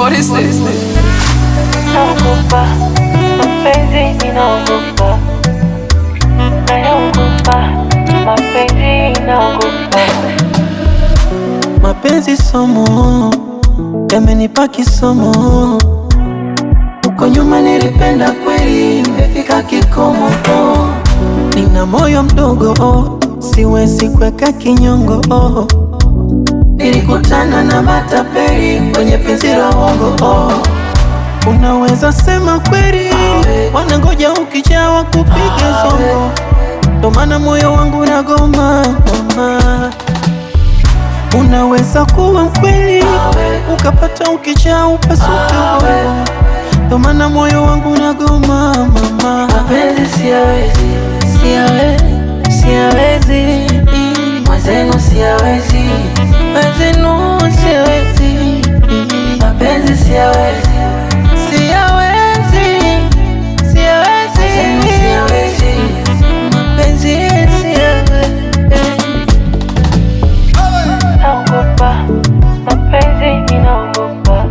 What is this? Naogopa mapenzi, ninaogopa, naogopa mapenzi, naogopa Mapenzi somo yamenipa kisomo, huko nyuma nilipenda kweli, nimefika kikomo. Oh, nina moyo mdogo oh, siwezi kuweka kinyongo oh. Nilikutana na matapeli kwenye penzi la uongo oh. Unaweza sema kweli, wanangoja ukijawa kupiga zongo, ndo maana moyo wangu nagoma mama. Unaweza kuwa mkweli ukapata ukijaa upasuke ubongo, ndo maana moyo wangu nagoma mama. mapenzi, siyawezi, Siyawe- Siyawezi, mwenzenu siyawezi, wezenu siwezi, mapenzi siyawezi, siyawezi, mwenzenu siyawezi, siyawezi, mapenzi siyawezi. naogopa mapenzi, ninaogopa,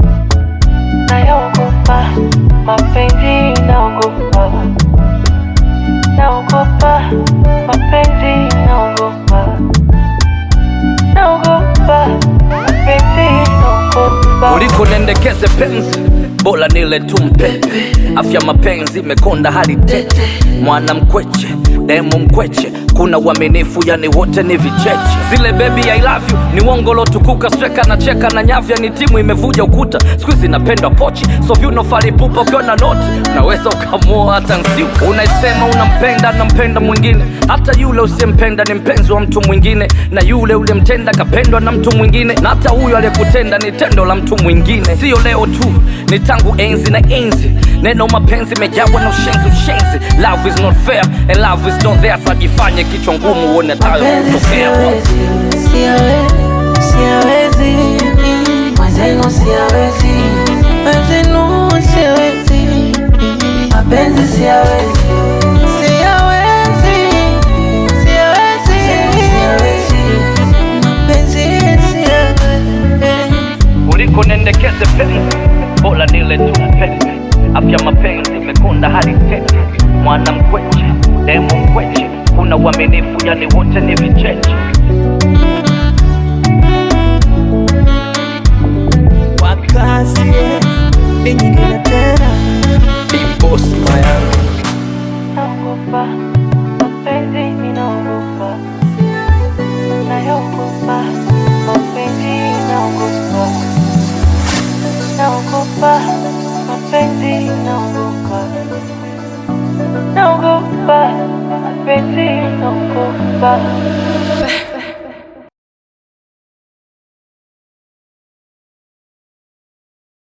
naogopa mapenzi, naogopa, naogopa mapenzi, naogopa, naogopa mapenzi, naogopa Uliko nendekeze penzi bora nile tu mpepe, afya mapenzi imekonda hadi tete, mwana mkweche demo mkweche, kuna uaminifu yani wote ni vicheche. Zile baby I love you ni uongo lotukuka, streka na cheka na nyavya ni timu imevuja ukuta, siku hizi napendwa pochi, so vyuno falipupa ukiwa na noti unaweza ukamua hata nsiuka. Unaisema unampenda nampenda mwingine, hata yule usiyempenda ni mpenzi wa mtu mwingine, na yule uliyemtenda kapendwa na mtu mwingine, na hata huyo aliyekutenda ni tendo la mtu mwingine. Sio leo tu, ni tangu enzi na enzi, neno mapenzi mejawa na ushenzi ushenzi. Love is not fair and love is not there, sajifanye kichwa ngumu uone tayo mapenzi, kutokea. siyawezi, Siyawe- Siyawezi, mwenzenu siyawezi, wezenu siwezi, mapenzi siyawezi, siyawezi, siyawezi, siyawezi, mapenzi siyawezi. Uliko nendekeze penzi, bora nile tu penzi. Afya mapenzi imekonda hadi tete, mwana mkweche demo mkweche, kuna uaminifu yani wote ni vicheche. Kwa kazi ni nyingine tena, Big boss Mayanga. naogopa mapenzi, ninaogopa, naogopa mapenzi, naogopa, naogopa mapenzi, naogopa, naogopa mapenzi, naogopa